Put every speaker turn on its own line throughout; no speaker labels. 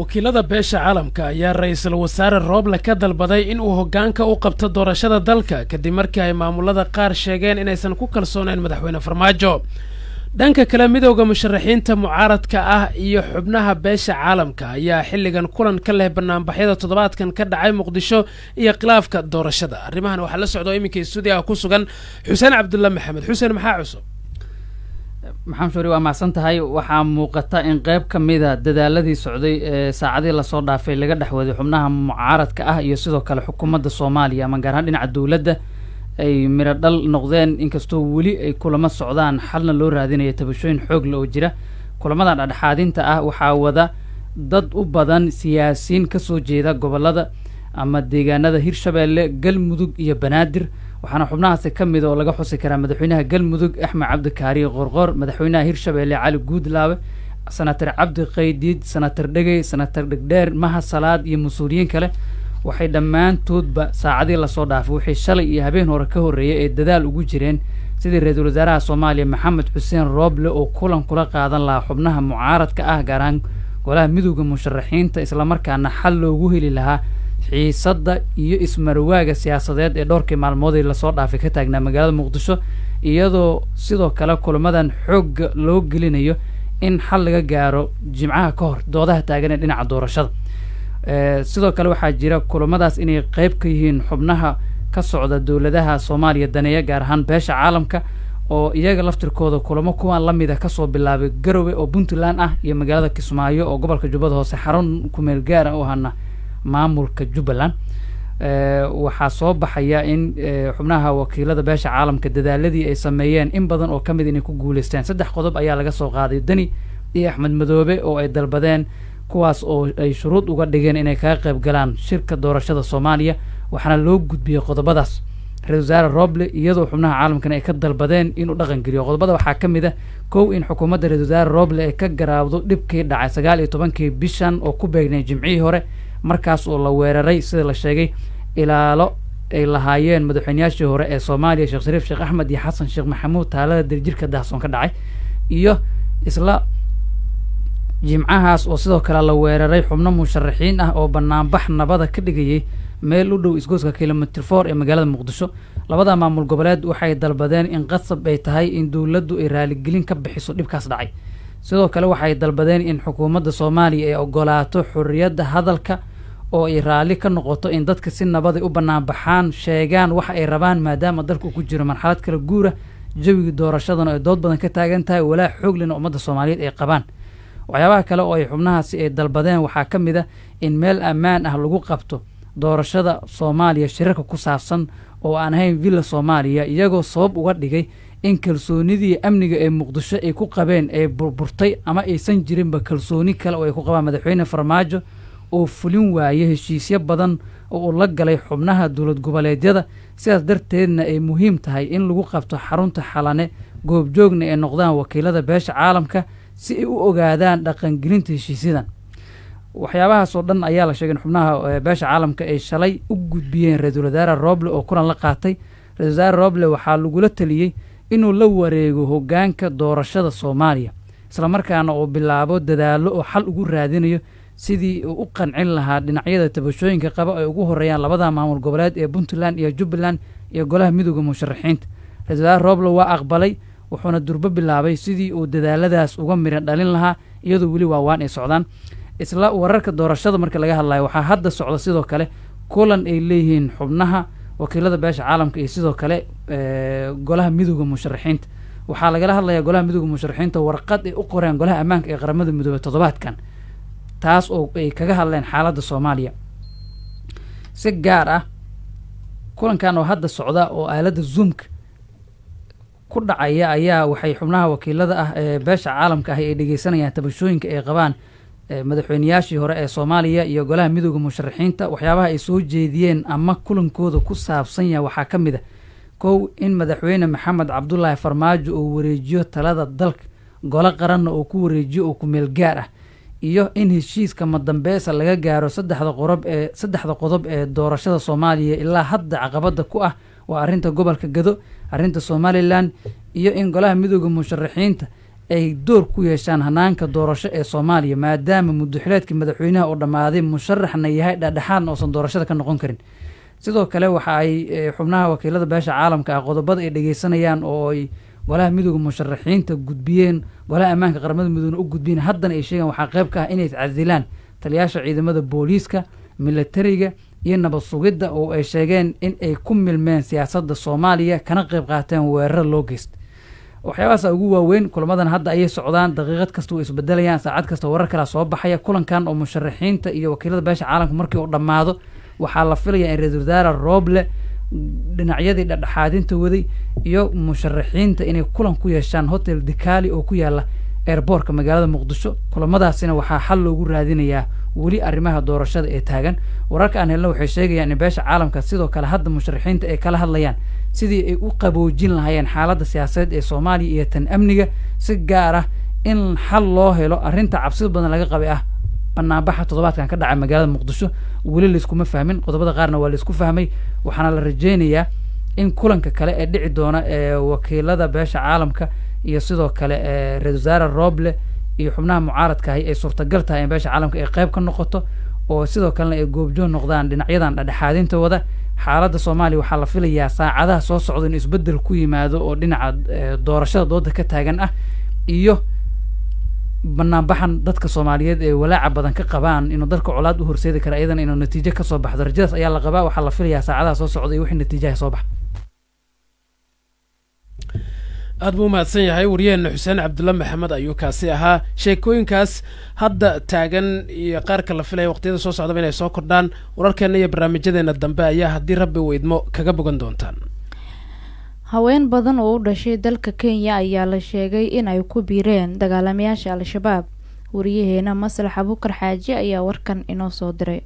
wakiilada beesha caalamka ayaa ra-iisul wasaare rooble ka dalbaday in uu hoggaanka u qabto doorashada dalka kadib markii ay maamulada qaar sheegeen inaysan ku kalsooneyn madaxweyne farmaajo dhanka kale midowda musharaxiinta mucaaradka ah iyo xubnaha beesha caalamka ayaa xilligan kulan ka leh banaanbaxyada toddobaadkan ka dhacay muqdisho iyo khilaafka doorashada arrimahan waxaa la socdo iminka stuudiyaha ku sugan xuseen cabdulla maxamed xuseen maxaa cusub
maxamed shuuri waa macsan tahay waxaa muuqata in qeyb ka mida dadaaladii socday ee saacadii lasoo dhaafay laga dhexwaday xubnaha mucaaradka ah iyo sidoo kale xukuumadda soomaaliya ama gaar ahaan dhinaca dowladda ay miro dhal noqdeen inkastoo weli ay kulamo socdaan xalna loo raadinayo tabashooyin xoogle oo jira kulamadan dhexdhexaadinta ah waxaa wada dad u badan siyaasiyiin kasoo jeeda gobolada ama deegaanada hirshabeelle galmudug iyo banaadir waxaana xubnahaasi ka mid oo laga xusi karaa madaxweynaha galmudug axmed cabdikaariye qorqor madaxweynaha hirshabeelle cali guudlaabe senator cabdi qaydiid senator dhegey senator dhegdheer maha salaad iyo mas-uuliyiin kale waxay dhammaantoodba saacadii lasoo dhaafay waxay shalay iyo habeen hore ka horreeyay ee dadaal ugu jireen sidii ra-iisul wasaaraha soomaaliya maxamed xuseen rooble oo kulan kula qaadan lahaa xubnaha mucaaradka ah gaar ahaan golaha midowda musharaxiinta islamarkaana xal loogu heli lahaa xiisadda iyo ismarwaaga siyaasadeed ee dhowrkii maalmoodii lasoo dhaafay ka taagnaa magaalada muqdisho iyadoo sidoo kale kulamadan xoogga loo gelinayo in xal laga gaaro jimcaha ka hor doodaha taagan ee dhinaca doorashada sidoo kale waxaa jira kulamadaas inay qeyb ka yihiin xubnaha ka socda dowladaha soomaaliya daneeya gaar ahaan beesha caalamka oo iyaga laftirkooda kulamo kuwaan lamid a kasoo bilaabay garowe oo puntland ah iyo magaalada kismaayo oo gobolka jubbada hoose xarun kumeel gaara u ahana maamulka jubbaland waxaa soo baxaya in xubnaha wakiilada beesha caalamka dadaaladii ay sameeyeen in badan oo kamid inay ku guuleysteen saddex qodob ayaa laga soo qaaday deni iyo axmed madoobe oo ay dalbadeen kuwaas oo ay shuruud uga dhigeen inay kaga qayb galaan shirka doorashada soomaaliya waxaana loo gudbiyey qodobadaas ra-isul wasaare roble iyadoo xubnaha caalamkan ay ka dalbadeen inuu dhaqan geliyo qodobada waxaa ka mid a kow in xukuumadda ra-isul wasaare roble ay ka garaabdo dhibkii dhacay sagaal iyo tobankii bishan oo ku beegnay jimcihii hore markaas oo la weeraray sida la sheegay ilaalo ay lahaayeen madaxweynayaashii hore ee soomaaliya sheekh shariif sheekh axmed iyo xasan sheekh maxamuud taalada dirjirka dahsoon ka dhacay iyo isla jimcahaas oo sidoo kale la weeraray xubno musharaxiin ah oo banaanbax nabada ka dhigayay meel u dhow isgooska kilomitr for ee magaalada muqdisho labada maamul goboleed waxay dalbadeen in qasab ay tahay in dowladdu ay raaligelin ka bixiso dhibkaas dhacay sidoo kale waxay dalbadeen in xukuumadda soomaaliya ay ogolaato xorriyadda hadalka oo ay raalli ka noqoto in dadka si nabaday u banaanbaxaan sheegaan waxa ay rabaan maadaama dalku ku jiro marxalad kala guura jawigii doorashadana ay dood badan ka taagan tahay walaa xooglina ummadda soomaaliyeed ay qabaan waxyaabaha kale oo ay xubnahaasi ay dalbadeen waxaa ka mid a in meel ammaan ah lagu qabto doorashada soomaaliya shirarka ku saabsan oo aan ahayn villa soomaaliya iyagoo sabab uga dhigay in kalsoonidii amniga ee muqdisho ay ku qabeen ay burburtay ama aysan jirinba kalsooni kale oo ay ku qabaan madaxweyne farmaajo oo fulin waaya heshiisyo badan oo uu la galay xubnaha dowlad goboleedyada sidaas darteedna ay muhiim tahay in lagu qabto xarunta xalane goobjoogna ay noqdaan wakiilada beesha caalamka si ay u ogaadaan dhaqangelinta heshiisyadan waxyaabahaas oo dhan ayaa la sheegay in xubnaha beesha caalamka ay shalay u gudbiyeen ra-iisul wasaare roble oo kulan la qaatay ra-isul wasaare roble waxaa lagula taliyey inuu la wareego hoggaanka doorashada soomaaliya islamarkaana uu bilaabo dadaalo oo xal ugu raadinayo sidii uu u qancin lahaa dhinacyada tabashooyinka qaba ay ugu horeeyaan labada maamul goboleed ee puntland iyo jubbaland iyo golaha midooda musharaxiinta ra-isul wasaare roble waa aqbalay wuxuuna durbo bilaabay sidii uu dadaaladaas uga miran dhalin lahaa iyadoo weli waawaan ay socdaan isla wararka doorashada marka laga hadlayo waxaa hadda socda sidoo kale kulan ay leeyihiin xubnaha wakiilada beesha caalamka iyo sidoo kale golaha midooda musharaxiinta waxaa lagala hadlayaa golaha midooda musharaxiinta warqad ay u qoreen golaha ammaanka ee qaramada midoobey toddobaadkan taas oo ay kaga hadleen xaaladda soomaaliya si gaar ah kulankan oo hadda socda oo aaladda zoomka ku dhacaya ayaa waxay xubnaha wakiilada ah ee beesha caalamka ahi ay dhegeysanayaan tabashooyinka ay qabaan madaxweynayaashii hore ee soomaaliya iyo golaha midooda musharaxiinta waxyaabaha ay soo jeediyeen ama kulankooda ku saabsan yaha waxaa ka mid a kow in madaxweyne maxamed cabdulaahi farmaajo uu wareejiyo talada dalka golo qaranna uu ku wareejiyo oo kumeel gaar ah iyo in heshiiska madambeesa laga gaaro saddexda qorob ee saddexda qodob ee doorashada soomaaliya ilaa hadda caqabada ku ah waa arrinta gobolka gado arrinta somalilan iyo in golaha midooda musharaxiinta ay door ku yeeshaan hanaanka doorasho ee soomaaliya maadaama muddoxileedkii madaxweynaha oo dhammaaday musharaxna yahay dhexdhexaadna oosan doorashada ka noqon karin sidoo kale waxa ay xubnaha wakiilada beesha caalamka ah qodobada ay dhegeysanayaan oo ay golaha midooda musharaxiinta gudbiyeen golaha ammaanka qaramada midoobna u gudbiyeen haddana ay sheegaan waxaa qayb ka ah inay iscasilaan taliyaasha ciidamada booliiska militariga iyo nabad sugidda oo ay sheegeen in ay ku milmeen siyaasadda soomaaliya kana qayb qaateen weeraro loo geysta waxyaabahaasa ugu waaweyn kulamadan hadda ayay socdaan daqiiqad kasta way isbedelayaan saacad kasta warar kalea soo baxaya kulankan oo musharaxiinta iyo wakiilada beesha caalamka markii uu dhammaado waxaa la filayaa in ra-iisul wasaare rooble dhinacyadii dhexdhexaadinta waday iyo musharaxiinta inay kulan ku yeeshaan hotel dikali oo ku yaala airboortka magaalada muqdisho kulamadaasina waxaa xal loogu raadinayaa weli arrimaha doorashada ee taagan wararka aan helna waxay sheegayaan in beesha caalamka sidoo kale hadda musharaxiinta ay kala hadlayaan sidii ay u qaboojin lahaayeen xaaladda siyaasadeed ee soomaaliya iyo tan amniga si gaar ah in xal loo helo arrinta cabsida badan laga qabay ah banaanbaxa toddobaadkan ka dhacay magaalada muqdisho weli layskuma fahmin qodobada qaarna waa laysku fahmay waxaana la rajeynayaa in kulanka kale ee dhici doona ee wakiilada beesha caalamka iyo sidoo kale ra-isul wasaare rooble iyo xubnaha mucaaradka ahi ay suurtagal tahay in beesha caalamka ay qayb ka noqoto oo sidoo kalena ay goobjoon noqdaan dhinacyadan dhexdhexaadinta wada xaaladda soomaaliya waxaa la filayaa saacadaha soo socda in isbeddel ku yimaado oo dhinaca doorashada dooda ka taagan ah iyo banaanbaxan dadka soomaaliyeed ee walaaca badan ka qabaan inuu dalka colaad u horseedi kara iyadana inuu natiijo kasoo baxdo rajadaas ayaa la qabaa waxaa la filayaa saacadaha soo socda iyo wixii natiijaha soo baxa
aad buu umahadsan yahay waryaheena xuseen cabdulla maxamed ayuu kaasi ahaa sheekooyinkaas hadda taagan iyo qaarka la filaya waqtiyada soo socdaba inay soo kordhaan wararkeenna iyo barnaamijyadeena dambe ayaa haddii rabbi weydmo kaga bogan doontaan
haween badan oo u dhashay dalka kenya ayaa la sheegay in ay ku biireen dagaalamayaasha al-shabaab wariyaheena maslax abukar xaaji ayaa warkan inoo soo diray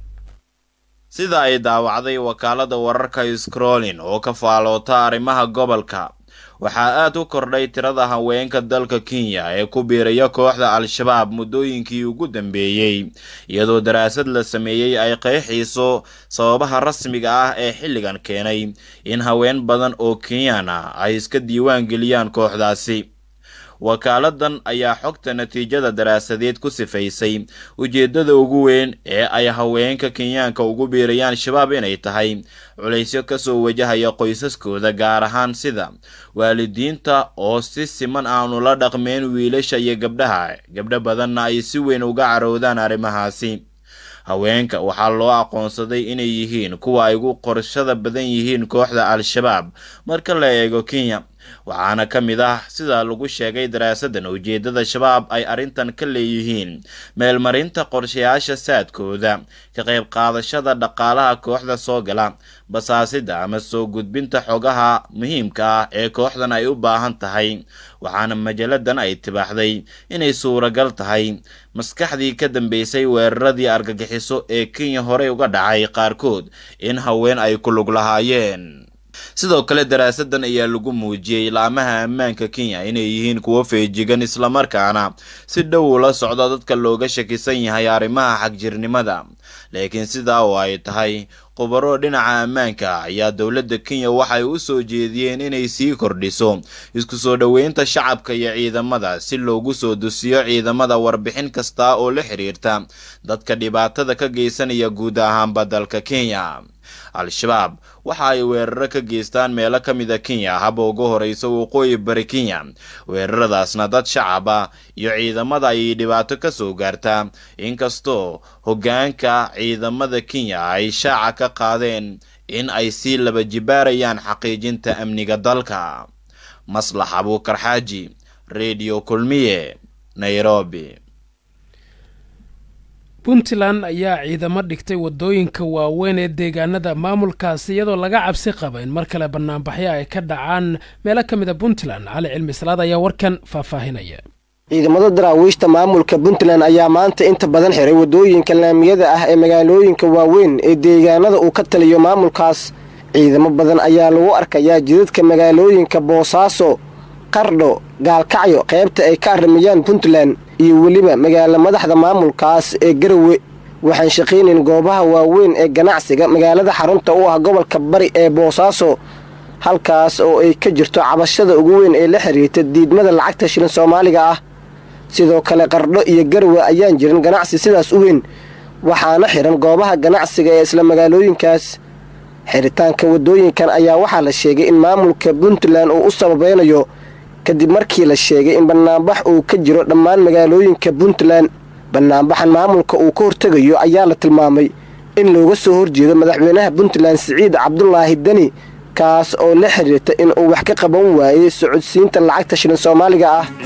sida ay daawacday wakaalada wararka scrollin oo ka faaloota arrimaha gobolka waxaa aad u kordhay tirada haweenka dalka kenya ee ku biiraya kooxda al-shabaab muddooyinkii ugu dambeeyey iyadoo daraasad la sameeyey ay qeexiiso sababaha rasmiga ah ee xilligan keenay in haween badan oo kenyaan ah ay iska diiwaan geliyaan kooxdaasi wakaaladan ayaa xogta natiijada daraasadeed ku sifaysay ujeeddada ugu weyn ee ay haweenka kenyaanka ugu biirayaan shabaab inay tahay culaysyo kasoo wajahaya qoysaskooda gaar ahaan sida waalidiinta oo si siman aanu la dhaqmeen wiilasha iyo gabdhaha gabdho badanna ay si weyn uga carowdaan arrimahaasi haweenka waxaa loo aqoonsaday inay yihiin kuwa ay ugu qorshada badan yihiin kooxda al-shabaab marka la eego kenya waxaana ka mid ah sida lagu sheegay daraasadan ujeeddada shabaab ay arrintan ka leeyihiin meelmarinta qorshayaasha saadkooda ka qayb qaadashada dhaqaalaha kooxda soo gala basaasida ama soo gudbinta xogaha muhiimka ah ee kooxdan ay u baahan tahay waxaana majalladan ay tibaaxday inay suuragal tahay maskaxdii ka dambeysay weeraradii argagixiso ee kenya horey uga dhacay qaarkood in haween ay ku lug lahaayeen sidoo kale daraasadan ayaa lagu muujiyey laamaha ammaanka kenya inay yihiin kuwo feejigan islamarkaana si dhow ula socda dadka looga shakisan yahay arrimaha xagjirnimada laakiin sidaa oo ay tahay khubaro dhinaca ammaanka ayaa dowladda kenya waxay u soo jeediyeen inay sii kordhiso isku soo dhoweynta shacabka iyo ciidamada si loogu soo dusiyo ciidamada warbixin kasta oo la xiriirta dadka dhibaatada ka geysanaya guud ahaanba dalka kenya al-shabaab waxa ay weeraro ka geystaan meelo ka mid a kenya haba uga horeysa waqooyi bari kenya weeraradaasna dad shacab ah iyo ciidamada ayay dhibaato ka soo gaartaa inkastoo hoggaanka ciidamada kenya ay shaaca ka qaadeen in ay sii laba jibaarayaan xaqiijinta amniga dalka maslax abuukar xaaji redio kulmiye nairobi
puntland ayaa ciidamo dhigtay waddooyinka waaweyn ee deegaanada maamulkaasi iyadoo laga cabsi qaba in mar kale banaanbaxyo ay ka dhacaan meelo ka mid a puntland cali cilmi salaad ayaa warkan faahfaahinaya
ciidamada daraawiishta maamulka puntland ayaa maanta inta badan xiray waddooyinka laamiyada ah ee magaalooyinka waaweyn ee deegaanada uu ka taliyo maamulkaas ciidamo badan ayaa lagu arkayaa jidadka magaalooyinka boosaaso qardho gaalkacyo qaybta ay ka arrimayaan puntland iyo weliba magaala madaxda maamulkaas ee garowe waxaan shaqaynayn goobaha waaweyn ee ganacsiga magaalada xarunta u ah gobolka bari ee boosaaso halkaas oo ay ka jirto cabashada ugu weyn ee la xiriirta diidmada lacagta shilin soomaaliga ah sidoo kale qardho iyo garwe ayaan jirin ganacsi sidaas u weyn waxaana xiran goobaha ganacsiga ee isla magaalooyinkaas xiritaanka waddooyinkan ayaa waxaa la sheegay in maamulka puntland uu u sababeynayo kadib markii la sheegay in banaanbax uu ka jiro dhammaan magaalooyinka puntland banaanbaxan maamulka uu ka hortegayo ayaa la tilmaamay in looga soo horjeedo madaxweynaha puntland siciid cabdulaahi deni kaas oo la xiriirta in uu wax ka qaban waayey socodsiinta lacagta shilin soomaaliga ah